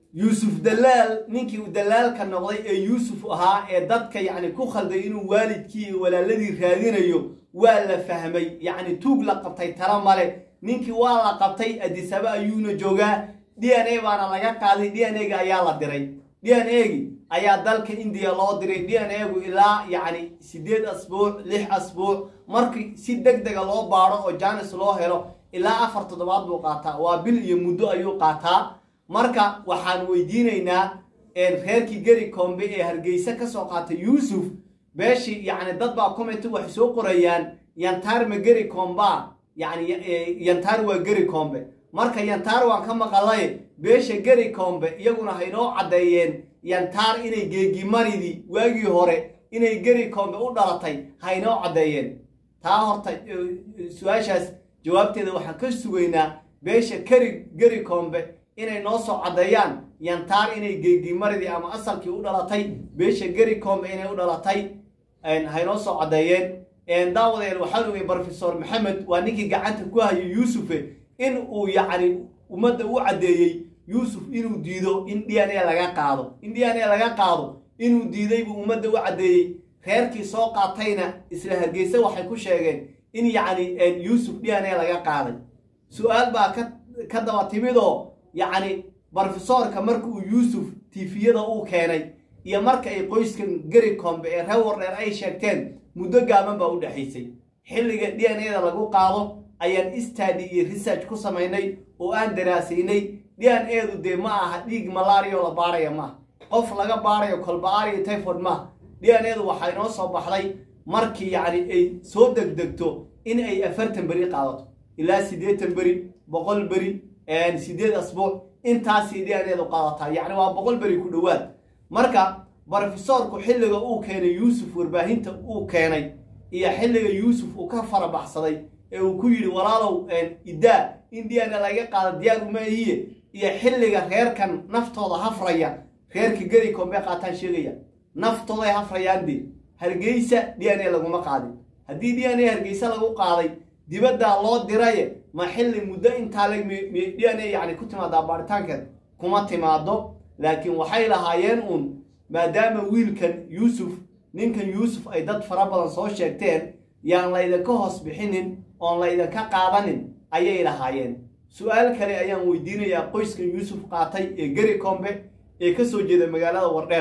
yuusuf dalaal ninkii uu dalaalka noqday ee yuusuf ahaa ee dadka yacni ku khalday inuu waalidkii iyo walaaladii raadinayo waa la fahmay yacni tuug la qabtay tala male ninkii waa la qabtay adisaba ayuuna joogaa d n a baana laga qaaday d n a-ga ayaa la diray d n a-gi ayaa dalka indiya loo diray d n a-gu ilaa yacni siddeed asbuuc lix asbuuc markii si deg dega loo baadho oo janis loo helo ilaa afar toddobaad buu qaataa waa bil iyo muddo ayuu qaataa marka waxaan weydiinaynaa reerkii geri kombe ee hargeysa ka soo qaatay yuusuf beeshii yacni dad baa commenti waxay soo qorayaan yantaar ma geri komba yacni yantaar waa geri kombe marka yantaar waan ka maqalay beesha geri kombe iyaguna haynoo caddeeyeen yantaar inay geegimaridii waagii hore inay geri kombe u dhalatay haynoo caddeeyeen taa horta su-aashaas jawaabteeda waxaan ka sugaynaa beesha keri geri kombe inay noo soo caddeeyaan yantaar inay geegimaridii ama asalkii u dhalatay beesha geri kombe inay u dhalatay haynoo soo caddeeyeen daawadeel waxaan ogay brofesor maxamed waa ninkii gacanta ku hayay yuusufe in uu yacni ummadda u caddeeyey yuusuf inuu diido in d n a laga qaado in d n a laga qaado inuu diiday buu ummadda u caddeeyey reerkii soo qaatayna isla hargeysa waxay ku sheegeen in yacni yuusuf d n a laga qaaday su-aal baa ka ka daba timidoo yacni brofesoorka marka uu yuusuf tifiyada uu keenay iyo marka ay qoyskan geri kombe ee reer wardheer ay sheegteen muddo gaaban baa u dhexaysay xilliga d n a-da lagu qaado ayaan istadi iyo research ku samaynay oo aan daraasaynay d n a-du dee ma aha dhiig malaariya oo la baaraya maaha qof laga baarayo kolba-aariyo tyford maaha d n a-du waxaa inoo soo baxday markii yacni ay soo degdegto in ay afartan beri qaadato ilaa siddeetan beri boqol beri siddeed asbuuc intaasii d n a-du qaadataa yacni waa boqol beri ku dhowaad marka brofesoorku xilliga uu keenay yuusuf warbaahinta uu keenay iyo xilliga yuusuf uu ka farabaxsaday ee uu ku yidhi walaalow idaa in d n a laga qaada diyaar uma ihiye iyo xilliga reerkan naftooda hafraya reerka geri kombe qaataan sheegaya naftooday hafrayaan dee hargeysa d n a laguma qaadin haddii d n a hargeysa lagu qaaday dibaddaa loo diraye ma xilli muddo intaa leg d n a yacni ku timaadaa baaritaankeed kuma timaado laakiin waxay lahaayeen uun maadaama wiilkan yuusuf ninkan yuusuf ay dad fara badan soo sheegteen yaan laydinka hoos bixinin oon laydinka qaadanin ayay lahaayeen su-aal kale ayaan weydiinayaa qoyskan yuusuf qaatay ee geri kombe ee ka soo jeeda magaalada wardheer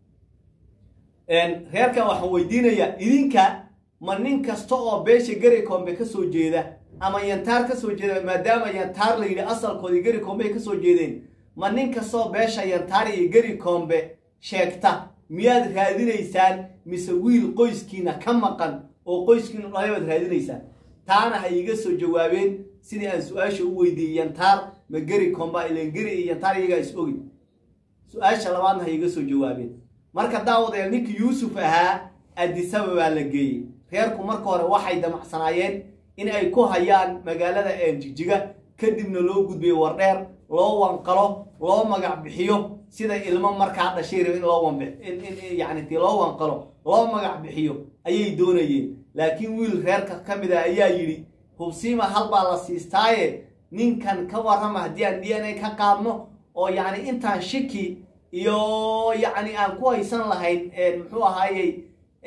reerkan waxaan weydiinayaa idinka ma nin kasta oo beesha geri kombe ka soo jeeda ama yantaar ka soo jeeda maadaama yantaar la yidhi asalkoodii geri kombe ay ka soo jeedeen ma nin kastoo beesha yantaar iyo geri kombe sheegta miyaad raadinaysaan mise wiil qoyskiina ka maqan oo qoyskiinu dhalay baad raadinaysaan taana ha iiga soo jawaabeen sidii aan su-aasha u weydiiyey yantaar ma geri komba ilan geri iyo yantaar iyagaa is ogi su-aasha labaadna ha iiga soo jawaabeen marka daawadeel ninkii yuusuf ahaa adisaba baa la geeyey reerku marka hore waxay damacsanaayeen in ay ku hayaan magaalada jigjiga kadibna loo gudbiyo wardheer loo wanqalo loo magac bixiyo sida ilmo markaa dhashay raba in loo yani ti loo wanqalo loo magac bixiyo ayay doonayeen laakiin wiil reerka ka mid a ayaa yidhi hubsiima halbaa la siistaaye ninkan ka warrama haddii aan d n a ka qaadno oo yacni intaan shiki iyo yacni aan ku haysan lahayn muxuu ahaayey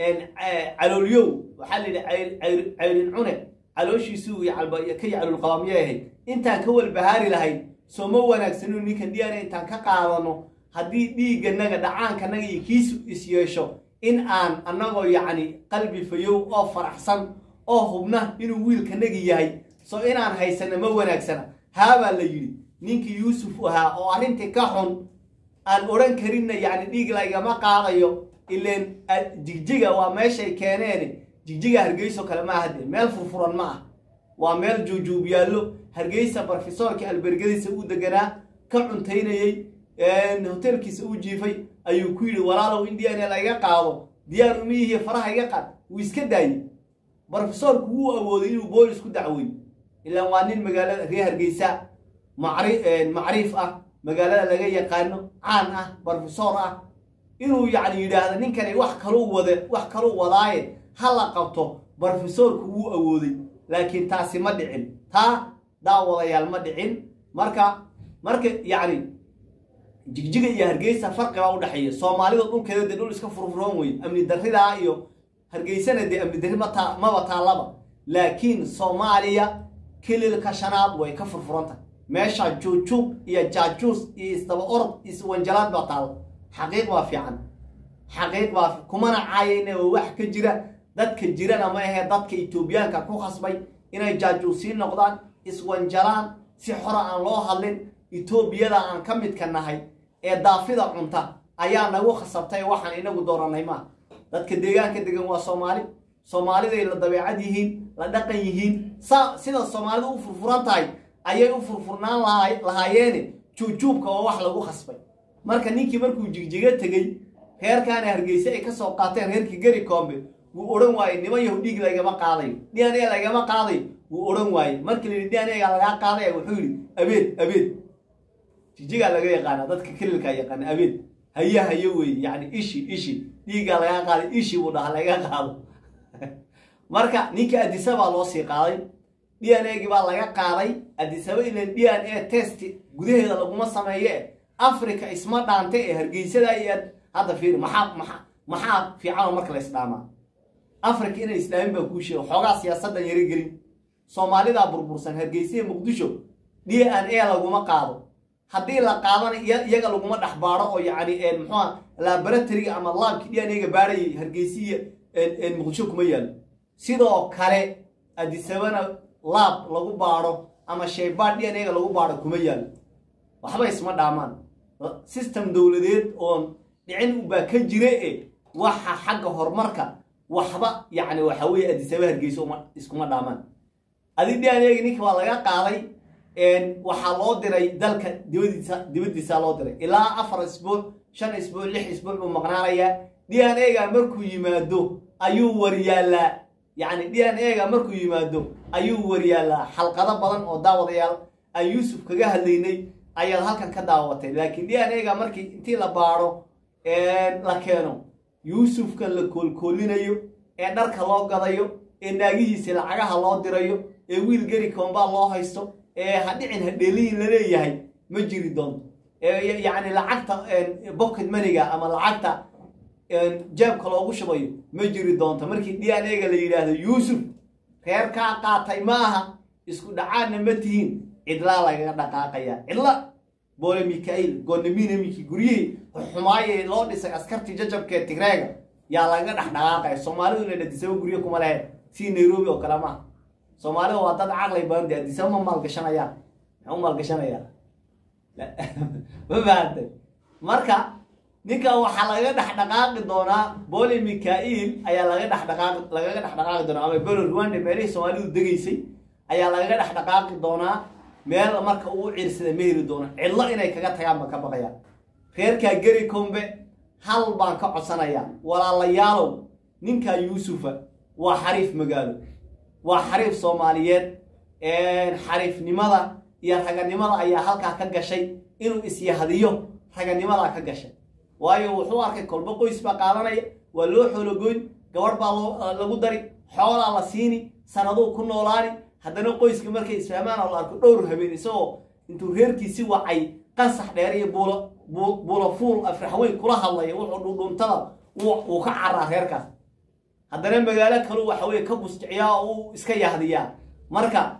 caloolyow waxaa la yidhi cayrin cune calooshiisuu ka yaclulqabaa miyay ahayd intaan ka walbahaari lahayn soo ma wanaagsaninu ninkan d n a intaan ka qaadano haddii dhiigganaga dhacaankanaga iyo kiisu is yeesho in aan annagoo yacni qalbi fayow oo faraxsan oo hubna inuu wiilkanagi yahay soo inaan haysana ma wanaagsana haabaa la yidhi ninkii yuusuf ahaa oo arrintii ka xun aan odhan karinna yacni dhiig laygama qaadayo ileen jigjiga waa meeshay keeneen jigjiga hargeyso kale ma ahade meel furfuran ma ah waa meel juujuub yaallo hargeysa brofesoorkii albergadiisa u deganaa ka cuntaynayey hoteelkiisa u jiifay ayuu ku yidhi walaalow in d n a laiga qaado diyaar umiyihiy faraha iga qaad wuu iska daayey brofesoorku wuu awooday inuu boolis ku dacweeyo ilaan waa nin magaalada reer hargeysa macriif ah magaalada laga yaqaano caan ah brofesor ah inuu yacni yidhaahdo ninkani wax kaluu wade wax kaluu wadaaye ha la qabto brofesoorku wuu awooday laakiin taasi ma dhicin taa daawadayaal ma dhicin marka marka yacni jigjiga iyo hargeysa farqi baa udhexeeya soomaalida dhulkeeda dee dhul iska furfuroon wey amni darridaa iyo hargeysana dee amni darri mata maba taallaba laakiin soomaaliya kililka shanaad way ka furfuranta meesha juujub iyo jaajuus iyo isdaba orod iswanjalaad baa taalla xaqiiq baa fiican xaqiiq baa kumana caayayna oo wax ka jira dadka jirana ma ahee dadka etoobiyaanka ku khasbay inay jaajuusiin noqdaan iswanjalaan si xora aan loo hadlin etoobiyada aan ka midka nahay ee daafida cunta ayaa nagu khasabtay waxaan inagu dooranay maaha dadka deegaanka degan waa soomaali soomaaliday la dabeecad yihiin la dhaqan yihiin sa sida soomaalidu u furfuran tahay ayay u furfurnaan laha lahaayeene juujuubka oo wax lagu khasbay marka ninkii markuu jigjiga tegey reerkaana hargeyse ay ka soo qaateen reerkii geri koombe wuu odhan waaye niman yahu dhiig lagama qaadayo d n a lagama qaadayo wuu odhan waaye markii la yidhi d n a ga lagaa qaadaya wuxuu yidhi abeed abeed jigjigaa laga yaqaana dadka kelilkaa yaqaana abeed haye haye weeye yacni ishi ishi dhiiggaa lagaa qaaday ishi buu dhaha laga qaado marka ninka adisabaa loo sii qaaday d n a gii baa laga qaaday adisaba ilan d n a test gudaheeda laguma sameeye africa isma dhaante ee hargeysada iyo hadda fiiri maxaa maxaa maxaa fiicanoo marka la isdhaamaa africa inay islaamin baa kuu sheega xoogaa siyaasaddan yaro gelin soomaalidaa burbursan hargeysiya muqdisho d n a laguma qaado haddii la qaadana iyaga laguma dhex baado oo yacni muxuua laboratoriga ama laabkii d n a ga baadhayay hargeysiya muqdisho kuma yaalo sidoo kale adisabana laab lagu baadho ama shaybaad d n a ga lagu baadho kuma yaalo waxba isma dhaamaan system dowladeed oon dhicin baa ka jira e waxa xagga horumarka waxba yacni waxa weeye adisaba hargeyso iskuma dhaamaan adi d n a gi ninka waa laga qaaday waxaa loo diray dalka dibadiisa dibaddiisaa loo diray ilaa afar isbuuc shan isbuuc lix isbuuc buu maqnaanayaa d n a ga markuu yimaado ayuu waryaallaa yacni d n a ga markuu yimaado ayuu waryaallaa xalqado badan oo daawadayaal aan yuusuf kaga hadlaynay ayaad halkan ka daawatay laakiin d n a ga markii intii la baadho la keeno yuusufkan la koolkoolinayo ee dharka loo gadayo ee naagihiisa lacagaha loo dirayo ee wiil geri koombaa loo haysto ee hadhicin hadheeliyin la leeyahay ma jiri doonto yacni lacagta bocket maniga ama lacagta jaabka loogu shubayo ma jiri doonto markii d n a ga la yidhaahdo yuusuf reerkaa qaatay ma aha isku dhacaadna ma tihiin cidlaa lagaga dhaqaaqaya cidla boole mikail gonaminamiki guryihii xumaaye loo dhisay askartii jajabkee tigreega yaa lagaga dhex dhaqaaqaya soomaalidu inay adisaba guryo kuma lehe sii nairobi oo kale maaha soomaalida waa dad caqlay badan de adisaba ma maalgashanayaan maxay u maalgashanayaan ma fahamtay marka ninkan waxaa lagaga dhex dhaqaaqi doonaa boole mikail ayaa laga dhex dhaqaaqi lagaga dhex dhaqaaqi doonaa ama belo rwanda meelihii soomaalidu degaysay ayaa lagaga dhex dhaqaaqi doonaa meel marka uu ciirsada ma heli doono cidlo inay kaga tagaan baan ka baqayaan reerkaa geri kombe hal baan ka codsanayaa walaalayaalow ninkaa yuusufa waa xariif magaalo waa xariif soomaaliyeed xariifnimada iyo raganimada ayaa halkaa ka gashay inuu isyahdiyo raganimadaa ka gashay waayo wuxuu arkay kolbo qoys baa qaadanaya waa loo xoologoyn gabadh baa lagu dari xoolaa la siini sanaduu ku noolaani haddana qoyska markay isfahmaan oo la arko dhowr habeen isagoo intuu reerkiisi wacay qansax dheer iyo buulo buulo fuul afraxweyn kula hadlaya wuxuu dhudhuntada wuu ka caraa reerkaas haddana magaalo kalu waxa weye ka busjiciyaa oo uu iska yahdiyaa marka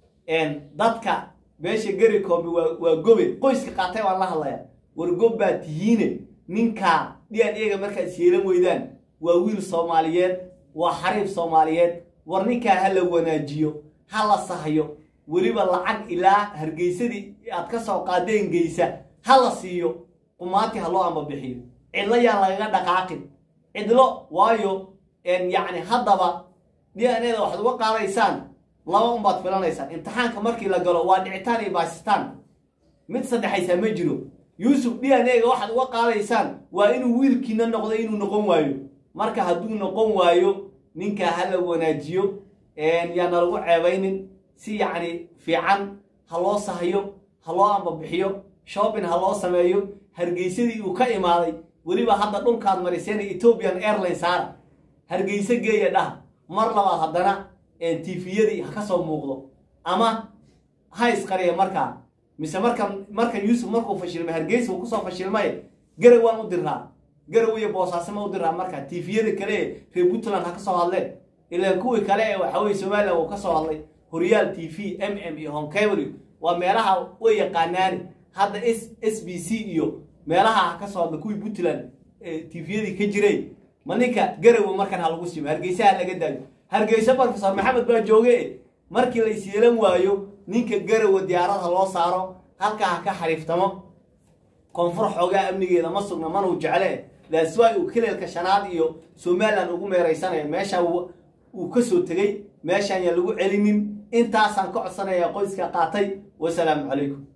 dadka meesha geri koombe waa waa gobe qoyska qaatay baan la hadlaya war gob baa tihiine ninkaa d n a ga markaad is yeelan weydaan waa wiil soomaaliyeed waa xariif soomaaliyeed war ninkaa ha la wanaajiyo ha la sahyo weliba lacag ilaa hargeysadii aad ka soo qaadeen geysa ha la siiyo qumaati ha loo ambabixiyo cidlo yaan lagaga dhaqaaqin cidlo waayo yacni haddaba d n a da waxaad uga qaadaysaan laba unbaad filanaysaan imtixaanka markii la galo waa dhicitaan iyo baasistaan mid saddexaysaa ma jiro yuusuf d n a ga waxaad uga qaadaysaan waa inuu wiilkiina noqdo inuu noqon waayo marka hadduu noqon waayo ninkaa ha la wanaajiyo yaana lagu ceebaynin si yacni fiican ha loo sahyo ha loo ambabixiyo shopping ha loo sameeyo hargeysadii uu ka imaaday weliba hadda dhulkaad mariseen ethiopian airline saara hargeyse geeya dhaha mar labaad haddana tifiyadii ha ka soo muuqdo ama ha isqariya markaa mise markan markan yuusuf markuu fashilmay hargeysa uu kusoo fashilmay garow waan u diraa garow iyo boosaasima u diraa marka tifiyada kale ee reer puntland ha ka soo hadleen ilaan kuwii kale ee waxaweye somalilan uu ka soo hadlay horyaal t v m m iyo honkebl waa meelaha way yaqaanaani hadda s s b c iyo meelaha ha ka soo hadla kuwii puntland tifiyadii ka jiray ma ninka garowe markan ha lagu simo hargeysaha laga daayo hargeysa profesor maxamed baa jooge markii la isyeelan waayo ninka garowe diyaarada loo saaro halkaa ha ka xariiftamo koonfur xoogaa amnigeeda ma sugna manuu jecle daaswaay uu keleelka shanaad iyo somalilan ugu meeraysanayo meesha uu ka soo tegey meeshaan yaa lagu celinin intaasaan ka codsanayaa qoyska qaatay wasalaamu calaykum